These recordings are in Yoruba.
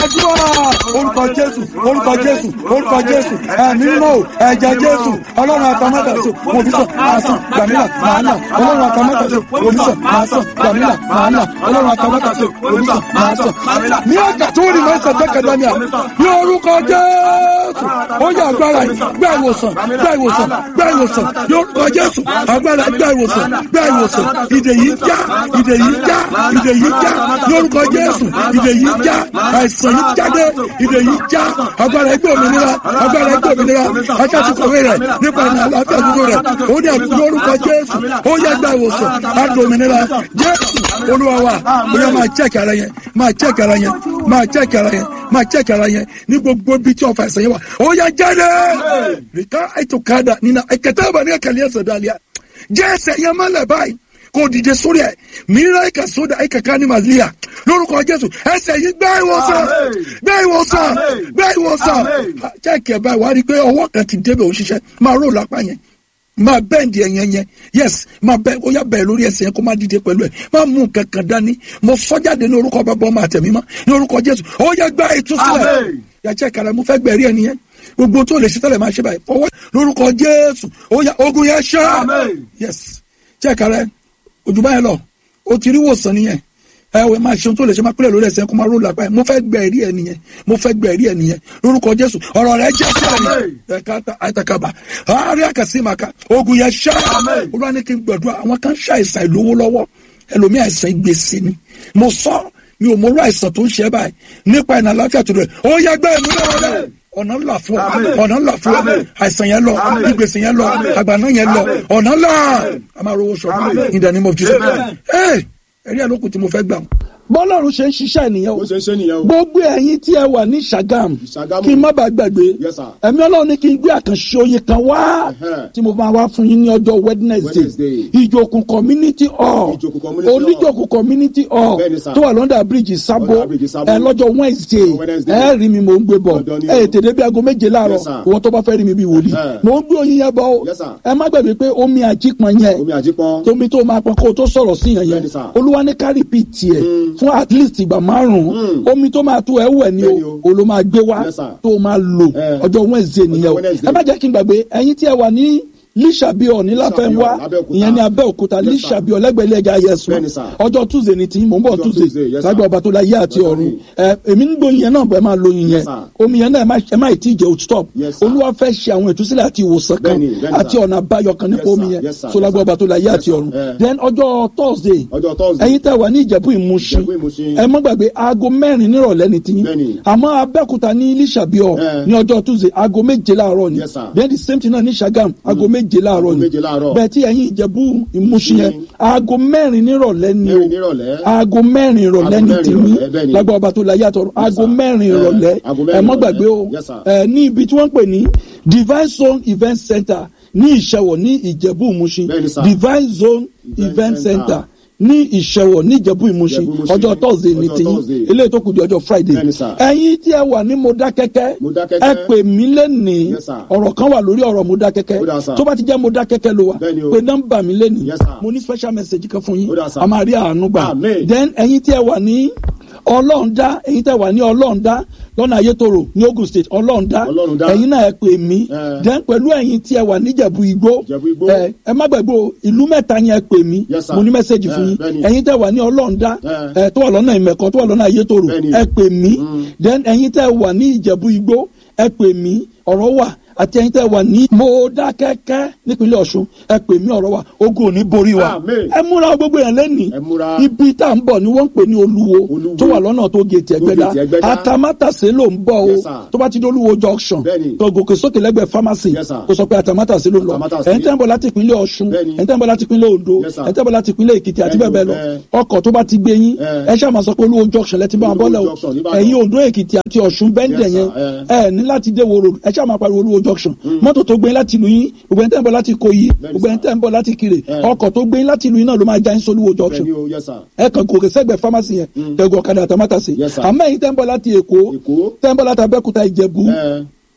àdúrà orúkọ jésù orúkọ jésù orúkọ jésù ẹ̀mí mímọ́ ẹ̀jẹ̀ jésù ọlọ́run àtàmọ́tàṣe òbísọ̀ máa sàn gbàmílà máa nà ọlọ́run àtàmọ́tàṣe òbísọ̀ máa sàn gbàmílà máa nà ọlọ́run àtàmọ́tàṣe òbísọ̀ máa sàn gbàmílà. ní ọjà tó rí mẹ́sàn tẹ́kẹ̀dánìà ní orúkọ jésù ó yẹ agbára yìí gbá ìwòsàn gbá ìwòsàn gbá ìwòsàn ní orúkọ jésù agbára gbá ìwòsàn gbá ìwòsàn ìdè yìí já ìdè yìí já ìdè yìí já ní orúkọ jésù ìdè yìí já àìsàn yìí jáde ìdè yìí já agbára ẹgbẹ́ òmìnira agbára ẹgbẹ́ òmìnira ajáde kọ̀wé rẹ̀ nípa ìrìn àlàáfíà dúró rẹ̀ ó ní àbí lórúkọ jésù ó yẹ gba ìwòsàn láti òmìnira jésù olúwa wa ó yẹ máa check ara yẹn máa check ara yẹn máa check ara yẹn máa check ara yẹn ní gbogbo ibi tí ọ̀fà ìsẹ̀yìn wà ó yẹ jáde rìkà ètò kádà nínú ẹ̀kẹ́tẹ́ ìbànú ẹ̀kẹ́lẹ́ ẹ̀sẹ̀ dàlíà jẹ́ ẹsẹ̀ yẹn mọ́lẹ̀ báyìí kò dìde sórí ẹ mìíràn ẹka sódà ẹka kání màlíà lórúkọ jésù ẹsẹ yìí gbẹ ìwòsàn gbẹ ìwòsàn gbẹ ìwòsàn jẹ́kẹ̀ báyìí wàá rí i pé ọwọ́ kan ti débẹ̀ òṣìṣẹ́ máa rò lápá yẹn máa bẹ́ẹ̀ndì ẹ̀yẹn yẹn yes máa bẹ́ẹ̀ ó yà bẹ́ẹ̀ lórí ẹsẹ̀ yẹn kó má dìde pẹ̀lú ẹ̀ máa mú nǹkan kan dání mo sọ jáde ní orúkọ bàbá ọmọ àtẹ̀mí mọ́ ní orúkọ jésù ó yẹ gbá ìtúsílẹ̀ yàtọ̀ ìkàrà mo fẹ́ gbẹ̀rí ẹni yẹn gbogbo tó lè ṣe tẹ́lẹ̀ máa ṣe báyìí fọwọ́ lórúkọ jésù ó yà ogun yẹn ṣá yes jẹ́ ìkàrà ojú báyẹn lọ o ti rí wòsàn nìyẹn ẹ wẹ máa ṣeun tó lè ṣe máa pẹ́lẹ̀ lórí ẹsẹ̀ kó máa ró lápá yẹn mo fẹ́ gbẹ ẹ̀rí ẹ̀ nìyẹn mo fẹ́ gbẹ ẹ̀rí ẹ̀ nìyẹn lórúkọ jésù ọ̀rọ̀ rẹ̀ jẹ́ sí ẹ̀yìn ẹ̀ka àtàkàbà àárẹ̀ àkàsí màkà ogun yẹn ṣá olúwa ní kí n gbàdúrà àwọn kan ṣàìsàn ìlówó lọ́wọ́ ẹlòmí àìsàn ìgbésí ni mo sọ mi ò mọ orú àìsàn tó ń ṣe báyìí nípa ìnà àláfíà tó rẹ̀ ó yẹ gbẹ́ ìmúlẹ̀ wọlé ọ̀nà ńlá fún ọ ọ̀nà ńlá fún ọ àìsàn yẹn lọ ìgbésẹ̀ yẹn lọ àgbàná yẹn lọ ọ̀nà ńlá a máa rówó sọ̀rọ̀ in the name of Jesus ẹ ẹ̀rí ẹ̀ lókun tí mo fẹ́ gbà bọ́lọ́run ṣe ń ṣiṣẹ́ nìyẹn o bó ṣe ń ṣe nìyẹn o. gbogbo ẹ̀yin tí ẹ wà ní Ṣàgámù Ṣàgámù. kí n má bàa gbàgbé Yes, sir. ẹ̀mí ọlọ́run ní kí n gbé àkànṣe oyin kan wá Ẹ̀hẹ́. tí mo máa wá fún yín ní ọjọ́ Wednesday Wednesday. ìjòkun community hall Ìjòkù community hall. oníjòkun community hall Bẹ́ẹ̀ni, sir. tó wà lọ́ndà bíríjì Sábó Under bridge Sábó. ẹ lọ́jọ́ Wednesday Wednesday. ẹ rí mi mò ń gbé bọ̀ Dandan ni ẹ o. tètè bí aago méje láàárọ̀ Yes, sir. ìwọ tó bá fẹ́ rí mi bí wòlíì Ẹ̀hẹ́. mò ń gbé oyin yẹn bọ̀ o Yes, sir. ẹ má gbàgbé pé omi àjípọn yẹn omi àjípọn. tómi tó máa pọn kó o tó sọ̀rọ̀ sí yẹn yẹn Bẹ́ẹ̀ni, sir. olúwa ní ká repeat tiẹ̀ fún at least ìgbà márùn-ún omi tó máa tó ẹ wẹ̀ ni Bẹ́ẹ̀ni o o. o ló máa gbé wá Yes, sir. tó o máa lò Eh. ọjọ́ Wednesday nìyẹn o Wednesday. ẹ má jẹ́ kí n gbàgbé ẹ̀yin tí ẹ wà ní lísàbíọ̀ ní láfẹ́nwá Lábẹ́òkúta. ìyẹn ní abẹ́òkúta Yes, sir. lísàbíọ̀ lẹ́gbẹ̀lẹ́ ẹja yẹsùn Bẹ́ẹ̀ni, sir. ọjọ́ Tuesday ni tí mò ń bọ̀ Ọjọ́ Tuesday Tuesday, yes, sir. lágbà ọba tó la yé àti Ọjọ́ ọ̀run yìí. ẹ èmi ń gbóyin yẹn náà bẹ́ẹ̀ máa lo yin yẹn Yes, sir. omi yẹn náà ẹ má- ẹ má ì tí ì jẹ́ o stop Yes, sir. olúwa fẹ́ ṣe àwọn ìtúsílẹ̀ àti ìwòsàn kan Bẹ́ẹ̀ni, bẹ́ẹ̀ni, àti sir. ọ̀nà àbáyọ kan nípa Yes, omi sir. yẹn Yes, sir. so lágbà Yes, ọba tó la yé sir. àti ọ̀run Eh. then ọjọ́ Thursday ọjọ́ Thursday. ẹ̀yin tẹ́ wà ní ìjẹ̀bú ìmúṣin Ìjẹ̀bú Ìmúṣin. ẹ má gbàgbé aago mẹ́rin nírọ̀lẹ́ ní tiyín Bẹ́ẹ̀ni. àmọ́ abẹ́òkúta ní lísàbíọ̀ Eh. ní ọjọ́ tuesday aago méje láàárọ̀ ni Yes, sir. then the same thing náà ní sagam aago méje láàárọ̀ ni méje láàárọ̀. bẹ́ẹ̀ tí ẹ̀yin ìjẹ̀bú ìmúṣin yẹn aago mẹ́rin nírọ̀lẹ́ ni Mẹ́rin o nírọ̀lẹ́. aago mẹ́rin ìrọ̀lẹ́ Aago ní mẹ́rin tiyín ìrọ̀lẹ́, bẹ́ẹ̀ni. lágbà ọba tó la yàtọ̀ aago mẹ́rin ìrọ̀lẹ́ Aago ẹ mẹ́rin má gbàgbé o ìrọ̀lẹ́. Yes, sir. ẹ ní ibi tí wọ́n ń pè ní divine zone event center ní ìṣẹ̀wọ̀ ní ìjẹ̀bú ìmúṣin Bẹ́ẹ̀ni, sir. divine zone event Event center center. ní ìṣẹ̀wọ̀ ní ìjẹ̀bú ìmúṣin Ìjẹ̀bú Ìmúṣin. ọjọ́ thursday ní Ọjọ́ tiyín Thursday. eléyìí tó kù di ọjọ́ friday Bẹ́ẹ̀ni, sir. ẹ̀yin tí ẹ wà ní Modákẹ́kẹ́ Modákẹ́kẹ́. ẹ pè mí lẹ́nìí Yes, sir. ọ̀rọ̀ kan wà lórí ọ̀rọ̀ Modákẹ́kẹ́ Ó dà, sir. tó bá ti jẹ́ Modákẹ́kẹ́ ló wà Bẹ́ẹ̀ni o. pé nọ́mbà mi lẹ́nìí Yes, sir. mo ní special message kan fún yín Ó dà, sir. a máa rí àánú gbà Amen. then ẹ̀yin tí ẹ wà ní ọlọ́ọ̀dá ẹ̀yin tí ẹ wà ní ọlọ́ọ̀dá lọ́nà ayétoro ní Ogun State ọlọ́ọ̀dá Ọlọ́rundá. ẹ̀yin náà ẹ pè mí Eh. then pẹ̀lú ẹ̀yin tí ẹ wà níjẹ̀bú igbó Ìjẹ̀bú Igbó. ẹ ẹ má gbàgbé o ìlú mẹ́ta yẹn ẹ pè mí Yes, sir. mo ní mẹ́sẹ̀gì Eh, fún yín bẹ́ẹ̀ni. ẹ̀yin tẹ́ wà ní ọlọ́ọ̀dá Eh. ẹ tó wà lọ́nà ìmẹ̀kọ tó wà lọ́nà ayétoro Bẹ́ẹ̀ni. ẹ pè mí then ẹ̀yin tẹ́ wà ní ìjẹ̀bú igbó ẹ pè mí ọ̀rọ̀ wà àti ẹ̀yin tẹ́ wà ní Mọdákẹ́kẹ́ nípínlẹ̀ Ọ̀ṣun ẹ pè mí ọ̀rọ̀ wà ogun ò ní borí wa Amen. ẹ múra gbogbo yẹn lẹ́nìí Ẹ múra. ibi tá à ń bọ̀ ni wọ́n ń pè ní olúwo Olúwo. tó wà lọ́nà tó gètè ẹgbẹ́dá Tó gèètì Ẹgbẹ́dá. atamátàsé ló ń bọ̀ o Yes, sir. tó bá ti dé olúwo junction Bẹ́ẹ̀ni. tó gòkè sókè lẹ́gbẹ̀ẹ́ pharmacy Yes, sir. kó sọ pé atamátàsé ló ń lọ Atamátàsé. ẹ̀yin tẹ́ ń bọ̀ láti ìpínlẹ̀ Ọ̀ṣun Bẹ́ẹ̀ni. ẹ̀yin tẹ́ ń bọ̀ láti ìpínlẹ̀ Oǹdó Yes, sir. ẹ̀yin tẹ́ ń bọ̀ láti ìpínlẹ̀ Èkìtì àti Bẹ́ẹ̀ni bẹ́ẹ̀ bẹ́ẹ̀ o, lọ ẹ. ọkọ̀ tó bá ti gbé yín Ẹ. ẹ ṣáà máa sọ pé olúwo junction lẹ́tí bá wọn Olúwo bọ́lẹ̀ o junction n'Íbàdàn. ẹ̀yin Oǹdó Èkìtì àti Ọ̀ṣun bẹ́ńdẹ̀ Yes, yẹn sir. ẹ ní láti dé woro ẹ ṣáà máa pariwo olúwo junction mọ́tò tó gbé yín láti ìlú yín gbogbo ẹni tẹ́ ń bọ̀ láti Ìkòyí Bẹ́ẹ̀ni, gbogbo ẹni sir. tẹ́ ń bọ̀ láti Ìkirè Ẹ. ọkọ̀ tó gbé yín láti ìlú yín náà ló máa já yín sólúwo junction Bẹ́ẹ̀ni o, yes, sir. ẹ kàn gòkè sẹ́gbẹ̀ẹ́ pharmacy yẹn tẹ̀gùn ọ̀kadà àtàmátàsé Yes, sir. àmọ́ ẹ̀yin tẹ́ ń bọ̀ láti Èkó Èkó. tẹ́ ń bọ̀ láti Abẹ́òkúta Ìjẹ̀bú Ẹ.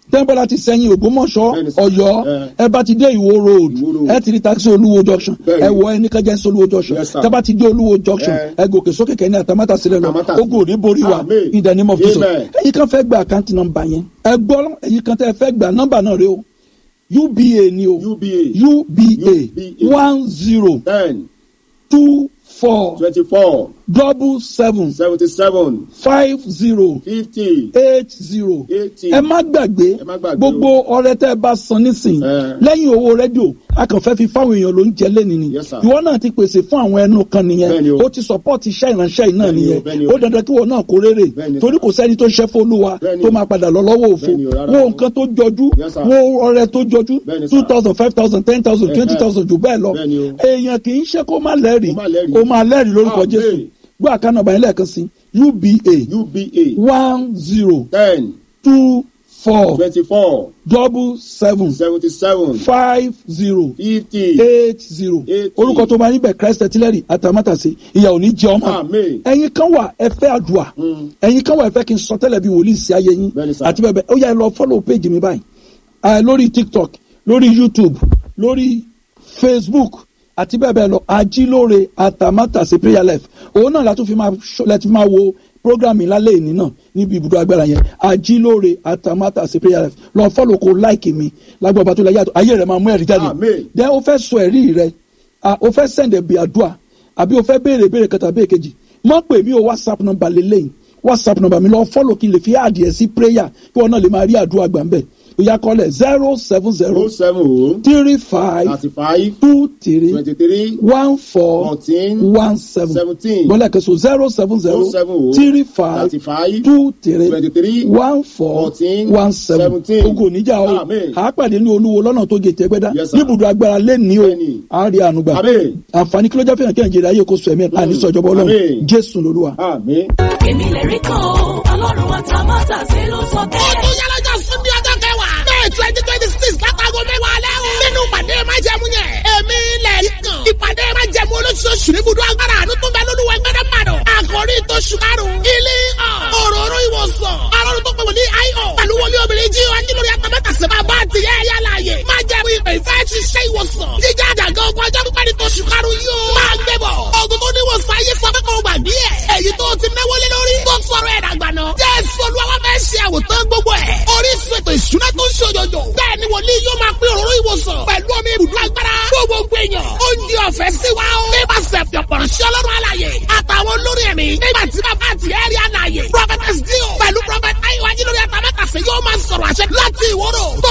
tẹ́ńpẹ́lá ti sẹ́yìn ògbómọ̀ṣọ́ Bẹ́ẹ̀ni sà. ọ̀yọ́ Eh. ẹ bá ti dé ìwó road Ìwó road. ẹ ti rí taxi olúwo junction Bẹ́ẹ̀ni. ẹ wọ ẹni kẹjẹ sí olúwo junction Yes, sir. tẹ́ bá ti dé olúwo junction Eh. ẹ gòkè sókè kẹ́ni àtàmátà sílẹ̀ lọ Àtàmátàsí. ogun ò ní borí wa Amen. in the name of Jesus Amen. ẹ̀yin kan fẹ́ gba àkáǹtì nọ́mbà yẹn ẹ gbọ́ ẹ̀yin kan tẹ́ fẹ́ gba nọ́mbà náà rẹ o uba ni o UBA uba UBA. one zero ten two four twenty-four double seven seventy-seven five zero fifty eight zero eighty. ẹ má gbàgbé Ẹ má gbàgbé gbogbo ọrẹ tẹ ẹ bá san nísìn Eh. lẹ́yìn owó rédíò a kàn fẹ́ fi fáwọn èèyàn ló ń jẹ lẹ́ni ni Yes, sir. ìwọ náà ti pèsè fún àwọn ẹnu kan Bẹ́ẹ̀ni nìyẹn o. ó ti support iṣẹ́ ìránṣẹ́ yìí náà Bẹ́ẹ̀ni o, nìyẹn bẹ́ẹ̀ni o. ó dandan kí wọn náà kó rere Bẹ́ẹ̀ni, torí kò sẹ́ni tó ṣẹ́ fÓlúwa Bẹ́ẹ̀ni tó o. máa padà lọ lọ́wọ́ òfo Bẹ́ẹ̀ni o, rárá wo o. nǹkan tó jọjú Yes, sir. wo ọrẹ tó jọjú Bẹ́ẹ̀ni, two sir. thousand five thousand ten thousand Eh, twenty eh. thousand jù bẹ́ẹ̀ lọ Bẹ́ẹ̀ni o. èèyàn kì í ṣe kó má lẹ́rìí Kó má lẹ́rìí. ó máa lẹ́rìí lórúkọ Amen. Jésù gbọ́ àkànnà báyìí lẹ́ẹ̀kan sí uba UBA one zero ten two four twenty-four double seven seventy-seven five zero fifty eight zero Eighty. orúkọ tó máa níbẹ̀ christ artillery àtàmátàsé ìyà ò ní jẹ ọmọ Amen. ẹ̀yin kan wà ẹ fẹ́ àdúrà Mm. ẹ̀yin kan wà ẹ fẹ́ kí n sọ tẹ́lẹ̀ bí wòlíì sí ayé yín Bẹ́ẹ̀ni sà. àti bẹ́ẹ̀ bẹ́ẹ̀ ó yá ẹ lọ follow page mi báyìí Ah, lórí tiktok lórí youtube lórí facebook àti bẹ́ẹ̀ bẹ́ẹ̀ lọ ajílóore àtàmátàsé prayer life òun náà látún fi máa ṣọ- láti fi máa wo program mi lálẹ́ ìní náà níbi ibùdó agbára yẹn ajílóore àtàmátàsé prayer life lọ follow kó like mi lágbàbà tó lẹ yàtọ̀ ayé rẹ̀ máa mú ẹ̀rí jáde Amen. then o fẹ́ sọ ẹ̀rí rẹ ah, o fẹ́ send ẹ̀bì àdúrà àbí o fẹ́ béèrè béèrè kẹta béèrè kejì mọ̀ pé mi ò whatsapp number lélẹ́yìn whatsapp number mi lọ follow kí n lè fi àdìẹ sí prayer kí wọn náà lè máa rí àdúrà gbà ń bẹ̀ òyà kọ́lẹ̀ zero seven zero oh seven oh three five thirty-five two three twenty-three one four fourteen one seven seventeen bọ́lá kẹsàn zero seven zero oh seven oh three five thirty-five two three twenty-three one four fourteen one seven seventeen. ogun oníjà o Amen. àápàdé ní olúwo lọ́nà tó gé tẹ́gbẹ́dá Yes, sir. níbùdó agbára lẹ́ni o Bẹ́ẹ̀ni. àárí ànúgbà Amen. àǹfààní kí ló jẹ́ fihàn kí nàìjíríà yóò kó sọ ẹ̀mí ẹ̀ àní sọ̀jọ̀bọ̀ ọlọ́run Amen. jésù lolúwa. Amen. èmi lè rí kan o ọlọ́run wa ta má tà sí ló sọ ó bẹ́ẹ̀. tún yá lọ́jọ́ sunday ọjọ́ kẹwàá may twenty twenty six látago mẹ́wàá alẹ́ o. nínú ìpàdé májẹ̀mú yẹn èmi lẹ̀ rí kan. ìpàdé májẹ̀mú olóṣooṣù ní ibùdó agbára àánú tó bẹ lólúwẹ̀ gbẹ́dẹ́ màdọ̀. àkòrí tó ṣùkárù ilé ọ̀ òróró ìwòsàn. alọ́run tó pè wọ́n ní io. pẹ̀lú wọlé obìnrin jí wa nílò yàtọ̀ mẹ́ta sí bàbá àti ìyá ẹ̀yà láàyè. májẹ̀mú ìpè ìfẹ́ ṣiṣẹ́ ìwòsàn. jíjá àjàgà ogun ọjọ́ pípẹ́ ní tó ṣùkárù yóò. máa gbé bọ̀. ogun tó níwòsàn ayé sọ pé kò gbàgbé ẹ̀. èyí tó ti náwó lé lórí. tó sọ̀rọ̀ ẹ̀ dàgbà náà. jésù olúwa wá fẹ́ ṣe àwòtán gbogbo ẹ̀. orísun ètò ìṣúná tó ń ṣòjòjò. bẹ́ẹ̀ ni wòlíì yóò máa pín òróró ìwòsàn. pẹ̀lú omi ibùdó agbára. fún gbogbo èèyàn. oúnjẹ ọ̀fẹ́ sí wa o. nípasẹ̀ fìọ̀pọ̀rọ̀ sí ọlọ́run àlàyé. àtàwọn olórí ẹ̀mí. nígbà tí bàbá àti ẹ̀rí àlàyé. prophetess dio pẹ̀lú prophet ayiwa jílórí àtàmẹ́tàsí yóò máa sọ̀rọ̀ àṣẹ láti ìwọ́rọ̀.